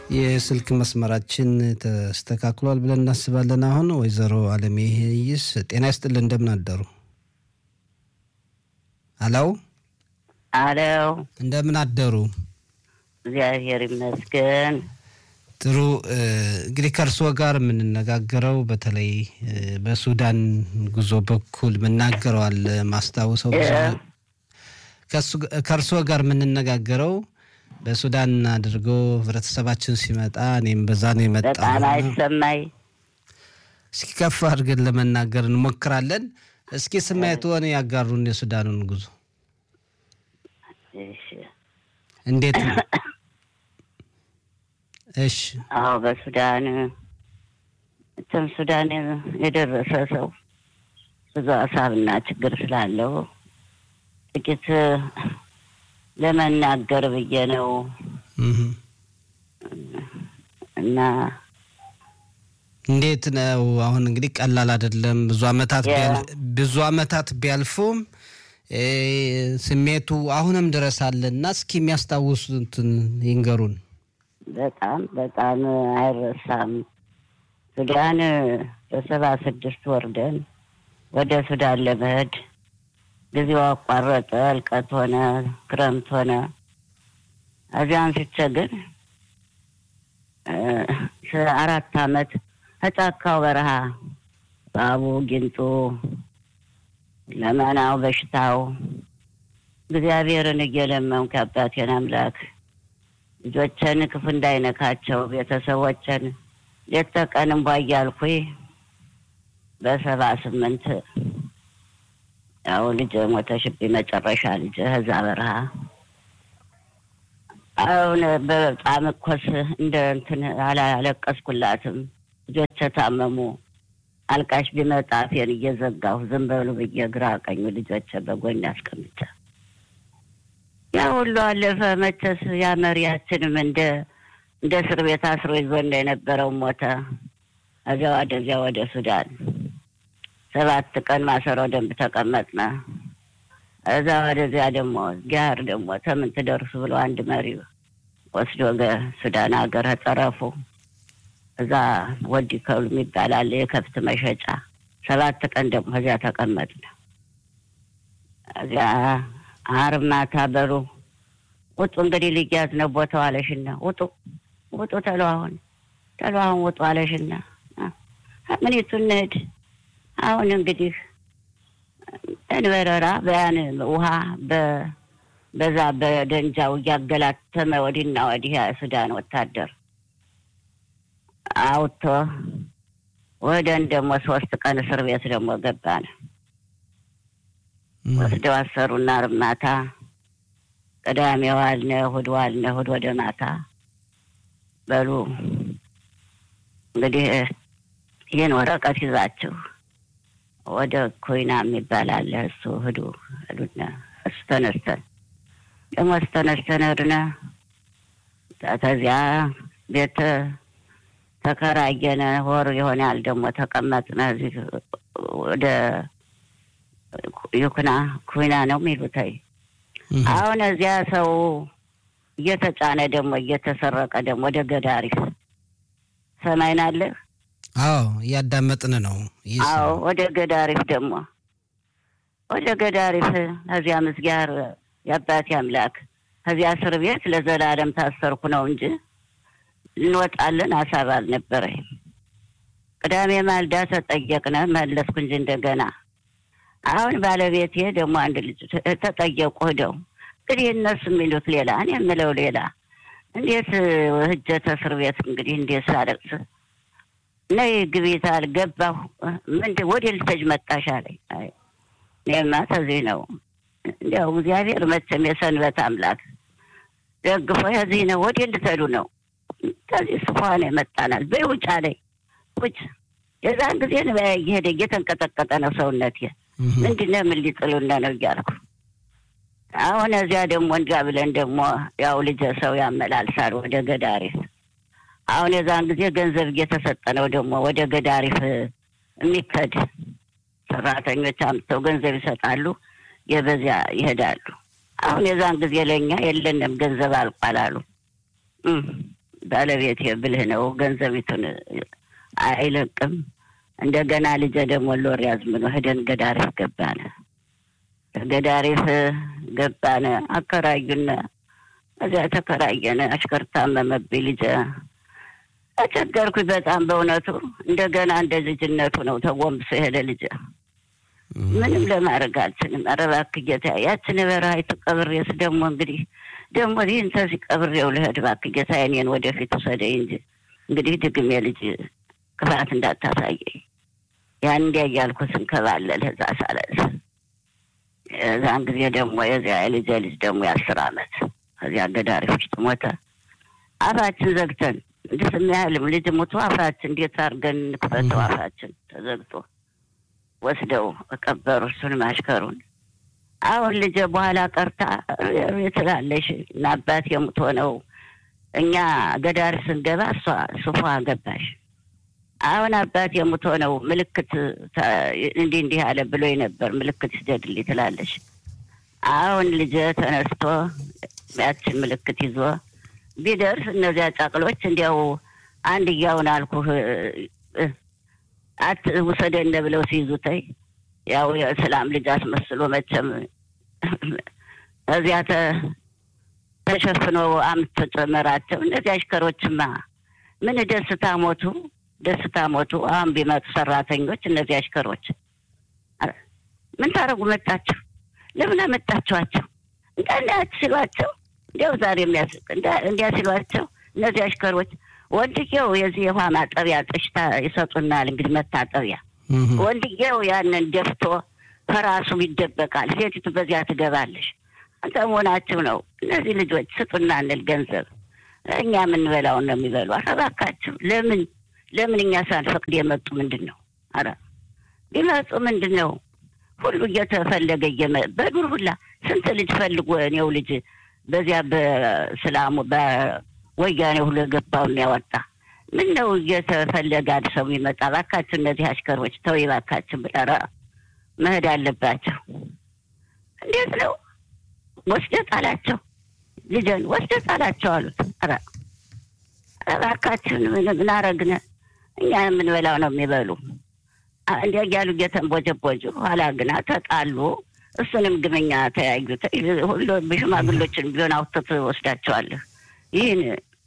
የስልክ መስመራችን ተስተካክሏል ብለን እናስባለን። አሁን ወይዘሮ አለሜ ይስ ጤና ይስጥልን፣ እንደምን አደሩ? አለው አለው እንደምን አደሩ? እግዚአብሔር ይመስገን። ጥሩ እንግዲህ ከእርስዎ ጋር የምንነጋገረው በተለይ በሱዳን ጉዞ በኩል ምናገረዋል ማስታውሰው ከእርስዎ ጋር የምንነጋገረው በሱዳን አድርጎ ህብረተሰባችን ሲመጣ እኔም በዛ ነው የመጣ በጣም አይሰማይ። እስኪ ከፍ አድርገን ለመናገር እንሞክራለን። እስኪ ስሜትዎን ያጋሩን የሱዳኑን ጉዞ እሺ። እንዴት ነው? እሺ አዎ በሱዳን እትም ሱዳን የደረሰ ሰው ብዙ ሀሳብና ችግር ስላለው ጥቂት ለመናገር ብዬ ነው እህ። እና እንዴት ነው አሁን እንግዲህ ቀላል አይደለም። ብዙ አመታት ያ- ቢያል- ብዙ አመታት ቢያልፉም እ ስሜቱ አሁንም ድረስ አለና እስኪ የሚያስታውሱትን ይንገሩን። በጣም በጣም አይረሳም። ሱዳን በሰባ ስድስት ወርደን ወደ ሱዳን ለመሄድ ጊዜው አቋረጠ። እልቀት ሆነ፣ ክረምት ሆነ። እዚያን ሲቸግር አራት አመት ከጫካው በረሃ ባቡ ጊንጡ ለመናው በሽታው እግዚአብሔርን እየለመንኩ የአባቴን አምላክ ልጆችን ክፉ እንዳይነካቸው ቤተሰቦችን ሌት ተቀን እንቧ እያልኩኝ በሰባ ስምንት ያው ልጅ ሞተሽብኝ መጨረሻ ልጅ እዛ በረሃ አሁን በጣም እኮስ እንደ እንትን አላለቀስኩላትም። ልጆች ታመሙ። አልቃሽ ቢመጣ አፌን እየዘጋሁ ዝም በሉ ብዬ ግራ ቀኙ ልጆች በጎን አስቀምጫ ያ ሁሉ አለፈ። መቼስ ያ መሪያችንም እንደ እንደ እስር ቤት አስሮ ይዞ የነበረው ሞተ። እዚያ ወደዚያ ወደ ሱዳን ሰባት ቀን ማሰሮ ደንብ ተቀመጥነ። እዛ ወደዚያ ደግሞ ጋር ደግሞ ተምን ትደርሱ ብሎ አንድ መሪ ወስዶ ገ- ሱዳን ሀገር ጠረፉ እዛ ወዲ ከሉ የሚባል አለ የከብት መሸጫ። ሰባት ቀን ደግሞ እዚያ ተቀመጥነ። እዚያ አርብ ማታ በሉ ውጡ እንግዲህ ልያዝ ነው ቦታው አለሽና ውጡ ውጡ ተሎ አሁን ተሎ አሁን ውጡ አለሽና ምኒቱ እንሂድ አሁን እንግዲህ እንበረራ በያን ውሃ በ- በዛ በደንጃው እያገላተመ ወዲና ወዲህ የሱዳን ወታደር አውጥቶ ወደን ደግሞ ሶስት ቀን እስር ቤት ደግሞ ገባን። ወስደው አሰሩና ዓርብ ማታ ቅዳሜ ዋልነ፣ እሑድ ዋልነ፣ እሑድ ወደ ማታ በሉ እንግዲህ ይህን ወረቀት ይዛችሁ ወደ ኮይና የሚባል አለ እሱ ሂዱ ሂዱና እሱ ተነስተን ደግሞ እሱ ተነስተን ሄድነ። ከዚያ ቤት ተከራየነ። ወር ይሆናል ደግሞ ተቀመጥነ። እዚህ ወደ ይኩና ኩና ነው የሚሉተይ አሁን እዚያ ሰው እየተጫነ ደግሞ እየተሰረቀ ደግሞ ወደ ገዳሪፍ ሰማይን አለ አዎ እያዳመጥን ነው። ይህ ሰው- አዎ ወደ ገዳሪፍ ደግሞ ወደ ገዳሪፍ ከዚያ ምስጋር የአባቴ አምላክ ከዚያ እስር ቤት ለዘላለም ታሰርኩ ነው እንጂ እንወጣለን ሀሳብ አልነበረኝ። ቅዳሜ ማልዳ ተጠየቅነ መለስኩ እንጂ እንደገና አሁን ባለቤቴ ደግሞ አንድ ልጅ ተጠየቁ ሂደው እንግዲህ እነሱ የሚሉት ሌላ እኔ የምለው ሌላ እንዴት ህጀተ እስር ቤት እንግዲህ እንዴት ሳለቅስ ነይ ግቢት አልገባሁ ምንድን ወደ ልተጅ መጣሽ አለኝ። አይ እኔማ ተዚህ ነው እንዲያው እግዚአብሔር መቼም የሰንበት አምላክ ደግፎ የዚህ ነው ወደ ልተዱ ነው ከዚህ ስፋን የመጣናል በይ ውጭ አለኝ። ውጭ የዛን ጊዜ ነው እየሄደ እየተንቀጠቀጠ ነው ሰውነቴ። እህ። ምንድን ነው ምን ሊጥሉነ ነው እያልኩ አሁን እዚያ ደግሞ እንዲያ ብለን ደግሞ ያው ልጀ ሰው ያመላልሳል ወደ ገዳሪፍ አሁን የዛን ጊዜ ገንዘብ እየተሰጠ ነው ደግሞ ወደ ገዳሪፍ የሚከድ ሰራተኞች አምጥተው ገንዘብ ይሰጣሉ፣ የበዚያ ይሄዳሉ። አሁን የዛን ጊዜ ለእኛ የለንም ገንዘብ አልቋል አሉ። እም፣ ባለቤቴ ብልህ ነው፣ ገንዘቢቱን አይለቅም። እንደገና ልጄ ደግሞ ሎር ያዝምኖ ሄደን ገዳሪፍ ገባነ። ገዳሪፍ ገባነ፣ አከራዩነ። እዚያ ተከራየነ። አሽከር ታመመብኝ ልጄ ተቸገርኩኝ በጣም በእውነቱ። እንደገና እንደ ልጅነቱ ነው ተጎንብሶ ሄደ ልጄ። ምንም ለማድረግ አልችልም። ኧረ እባክህ ጌታ ያችን በረሃይቱ ቀብሬስ ደግሞ እንግዲህ ደግሞ ይህን ተዚህ ቀብሬው ልሄድ እባክህ ጌታ እኔን ወደፊት ውሰደኝ እንጂ እንግዲህ ድግሜ ልጅ ክፋት እንዳታሳየኝ። ያን እንዲያ እያልኩ ስንከባለል እዛ ሳለስ እዛን ጊዜ ደግሞ የዚያ የልጄ ልጅ ደግሞ የአስር አመት ከዚያ ገዳሪፍ ውስጥ ሞተ። አፋችን ዘግተን እንዲህ ስሚያህልም ልጅ ሞቶ አፋችን እንዴት አድርገን እንክፈተው? አፋችን ተዘግቶ ወስደው ቀበሩ እሱንም አሽከሩን። አሁን ልጄ በኋላ ቀርታ ትላለሽ እና አባት የሙት ሆነው እኛ ገዳር ስንገባ እሷ ሱፏ ገባሽ። አሁን አባት የሙት ሆነው ምልክት እንዲህ እንዲህ አለ ብሎ ነበር ምልክት ይስደድልኝ ትላለሽ። አሁን ልጄ ተነስቶ ያችን ምልክት ይዞ ቢደርስ እነዚያ ጫቅሎች እንዲያው አንድያውን አልኩህ አት ውሰደነ ብለው ሲይዙተይ ያው የእስላም ልጅ አስመስሎ መቼም እዚያ ተሸፍኖ አምስት ጨመራቸው። እነዚህ አሽከሮችማ ምን ደስታ ሞቱ፣ ደስታ ሞቱ። አሁን ቢመጡ ሰራተኞች እነዚህ አሽከሮች ምን ታደርጉ መጣችሁ? ለምን አመጣችኋቸው? እንዳንዳች ሲሏቸው እንዲያው ዛሬ የሚያስቅ እንዲያ ሲሏቸው እነዚህ አሽከሮች ወንድየው የዚህ የውሃ ማጠቢያ ጥሽታ ይሰጡናል። እንግዲህ መታጠቢያ ወንድየው ያንን ደፍቶ ከራሱ ይደበቃል። ሴቲቱ በዚያ ትገባለሽ። አንተ መሆናችሁ ነው። እነዚህ ልጆች ስጡና እንል ገንዘብ እኛ የምንበላውን ነው የሚበሉ። ኧረ እባካችሁ ለምን ለምን እኛ ሳንፈቅድ የመጡ ምንድን ነው? ኧረ ቢመጡ ምንድን ነው? ሁሉ እየተፈለገ በዱር ሁላ ስንት ልጅ ፈልጎ እኔው ልጅ በዚያ በስላሙ በወያኔ ሁሉ የገባውን ያወጣ ምን ነው እየተፈለገ አንድ ሰው የሚመጣ? እባካችሁ እነዚህ አሽከሮች ተው እባካችሁ ብለረ መሄድ አለባቸው። እንዴት ነው ወስደህ ጣላቸው፣ ልጅን ወስደህ ጣላቸው አሉት። ኧረ እባካችሁን ምን አረግነ? እኛ የምንበላው ነው የሚበሉ እንዲያ እያሉ እየተንቦጀቦጁ ኋላ ግና ተጣሉ። እሱንም ግመኛ ተያዩት። ሁሉ ሽማግሎችን ቢሆን አውጥተህ ትወስዳቸዋለህ። ይህን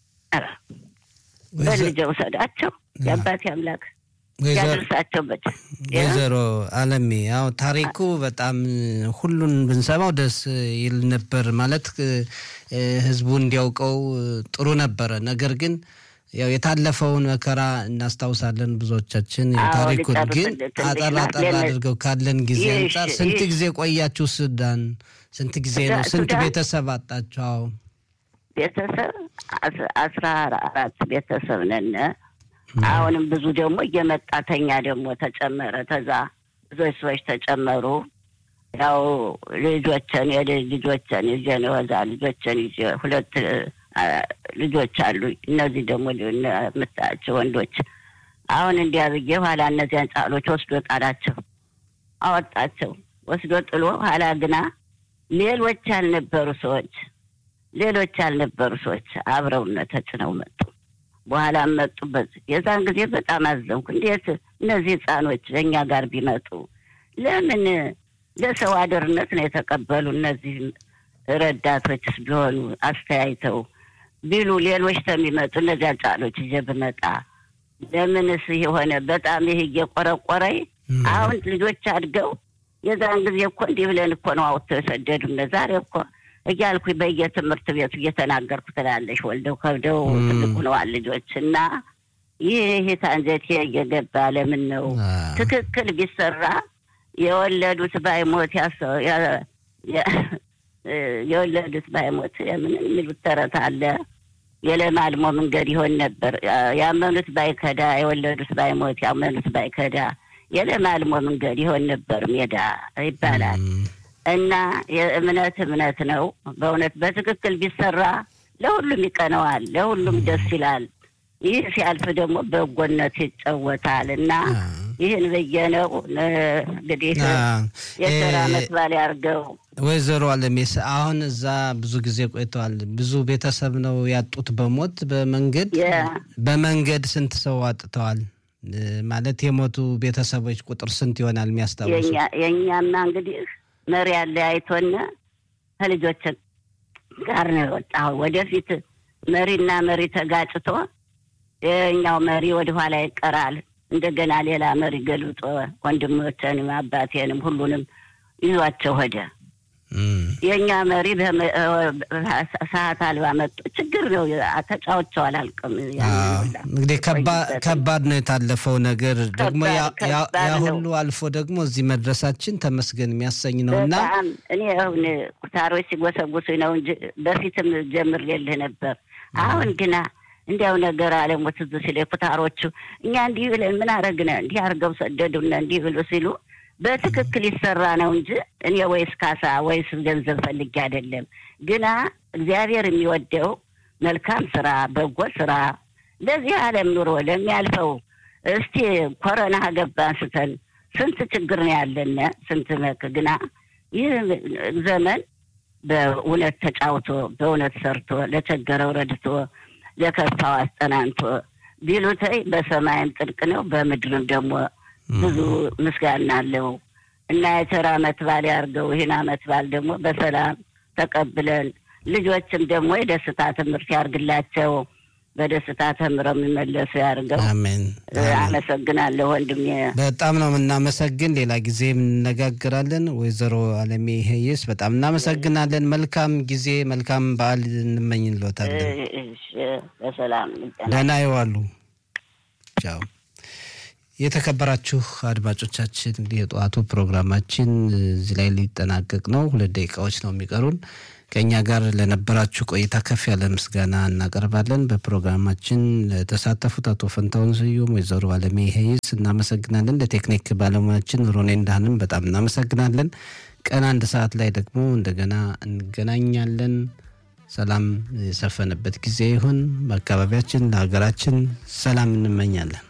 በልጄ ውሰዳቸው የአባቴ አምላክ ያደርሳቸው። በ ወይዘሮ አለሜ ያው ታሪኩ በጣም ሁሉን ብንሰማው ደስ ይል ነበር። ማለት ህዝቡ እንዲያውቀው ጥሩ ነበረ። ነገር ግን ያው የታለፈውን መከራ እናስታውሳለን ብዙዎቻችን። ታሪኩን ግን አጠር አጠር አድርገው ካለን ጊዜ አንጻር ስንት ጊዜ ቆያችሁ ሱዳን? ስንት ጊዜ ነው? ስንት ቤተሰብ አጣችሁ? ቤተሰብ አስራ አራት ቤተሰብ ነን። አሁንም ብዙ ደግሞ እየመጣ ተኛ ደግሞ ተጨመረ። ተዛ ብዙዎች ሰዎች ተጨመሩ። ያው ልጆችን ልጆችን ይዤ ነው እዛ ልጆችን ይዤ ሁለት ልጆች አሉ። እነዚህ ደግሞ የምታያቸው ወንዶች አሁን እንዲያ ብዬ ኋላ እነዚያን ጫሎች ወስዶ ጣላቸው፣ አወጣቸው። ወስዶ ጥሎ ኋላ ግና ሌሎች ያልነበሩ ሰዎች ሌሎች ያልነበሩ ሰዎች አብረውነ ተጭነው መጡ። በኋላ መጡበት። የዛን ጊዜ በጣም አዘንኩ። እንዴት እነዚህ ህፃኖች ለእኛ ጋር ቢመጡ ለምን ለሰው አደርነት ነው የተቀበሉ? እነዚህ ረዳቶችስ ቢሆኑ አስተያይተው ቢሉ ሌሎች ተሚመጡ እነዚያ ጫሎች ይዤ ብመጣ ለምንስ የሆነ በጣም ይህ እየቆረቆረኝ አሁን ልጆች አድገው የዛን ጊዜ እኮ እንዲህ ብለን እኮ ነው አውጥተው የሰደዱነ ዛሬ እኮ እያልኩ በየትምህርት ቤቱ እየተናገርኩ ትላለሽ። ወልደው ከብደው ትልቅ ሆነዋል ልጆች እና ይህ ታንጀቴ እየገባ ለምን ነው ትክክል ቢሰራ የወለዱት ባይሞት የወለዱት ባይሞት ምን የሚሉት ተረት አለ። የለማልሞ መንገድ ይሆን ነበር። ያመኑት ባይከዳ የወለዱት ባይሞት ያመኑት ባይከዳ የለማልሞ መንገድ ይሆን ነበር ሜዳ ይባላል። እና የእምነት እምነት ነው። በእውነት በትክክል ቢሰራ ለሁሉም ይቀነዋል፣ ለሁሉም ደስ ይላል። ይህ ሲያልፍ ደግሞ በጎነት ይጫወታል እና ይህን ብዬ ነው እንግዲህ የስራ አመት ባል ያርገው ወይዘሮ አለሜስ አሁን እዛ ብዙ ጊዜ ቆይተዋል። ብዙ ቤተሰብ ነው ያጡት በሞት በመንገድ በመንገድ ስንት ሰው አጥተዋል? ማለት የሞቱ ቤተሰቦች ቁጥር ስንት ይሆናል የሚያስታውሱ? የእኛማ እንግዲህ መሪ ያለ አይቶን ከልጆች ጋር ነው የወጣው። ወደፊት መሪና መሪ ተጋጭቶ የኛው መሪ ወደኋላ ይቀራል። እንደገና ሌላ መሪ ገልብጦ ወንድሞችንም አባቴንም ሁሉንም ይዟቸው ሄደ። የእኛ መሪ ሰዓት አልባ መጡ። ችግር ነው። ተጫውቸው አላልቅም። እንግዲህ ከባድ ነው የታለፈው ነገር ደግሞ ያ ሁሉ አልፎ ደግሞ እዚህ መድረሳችን ተመስገን የሚያሰኝ ነው እና እኔ አሁን ኩታሮች ሲጎሰጉሱ ነው እንጂ በፊትም ጀምሬልህ ነበር። አሁን ግና እንዲያው ነገር አለሙ ትዝ ሲል ኩታሮቹ እኛ እንዲህ ብለን ምን አረግነ እንዲህ አርገው ሰደዱና እንዲህ ብሎ ሲሉ በትክክል ይሰራ ነው እንጂ እኔ ወይስ ካሳ ወይስ ገንዘብ ፈልጌ አይደለም። ግና እግዚአብሔር የሚወደው መልካም ስራ፣ በጎ ስራ ለዚህ ዓለም ኑሮ ለሚያልፈው እስቲ ኮረና ገባ አንስተን ስንት ችግር ነው ያለን ስንት መክ ግና ይህ ዘመን በእውነት ተጫውቶ በእውነት ሰርቶ ለቸገረው ረድቶ ለከፋው አስጠናንቶ ቢሉተይ በሰማይም ጥልቅ ነው በምድርም ደግሞ ብዙ ምስጋና አለው እና የቸር አመት በዓል ያርገው። ይህን አመት በዓል ደግሞ በሰላም ተቀብለን ልጆችም ደግሞ የደስታ ትምህርት ያርግላቸው። በደስታ ተምረው የሚመለሱ ያርገው። አሜን። አመሰግናለሁ ወንድሜ። በጣም ነው የምናመሰግን። ሌላ ጊዜ እንነጋግራለን። ወይዘሮ አለሜ ሄይስ በጣም እናመሰግናለን። መልካም ጊዜ፣ መልካም በዓል እንመኝልዎታለን። በሰላም ደህና ይዋሉ። ቻው። የተከበራችሁ አድማጮቻችን እንግዲህ የጠዋቱ ፕሮግራማችን እዚህ ላይ ሊጠናቀቅ ነው። ሁለት ደቂቃዎች ነው የሚቀሩን። ከእኛ ጋር ለነበራችሁ ቆይታ ከፍ ያለ ምስጋና እናቀርባለን። በፕሮግራማችን ለተሳተፉት አቶ ፈንታውን ስዩም፣ ወይዘሮ አለሜ ሄይስ እናመሰግናለን። ለቴክኒክ ባለሙያችን ሮኔ እንዳህንም በጣም እናመሰግናለን። ቀን አንድ ሰዓት ላይ ደግሞ እንደገና እንገናኛለን። ሰላም የሰፈነበት ጊዜ ይሁን። በአካባቢያችን ለሀገራችን ሰላም እንመኛለን።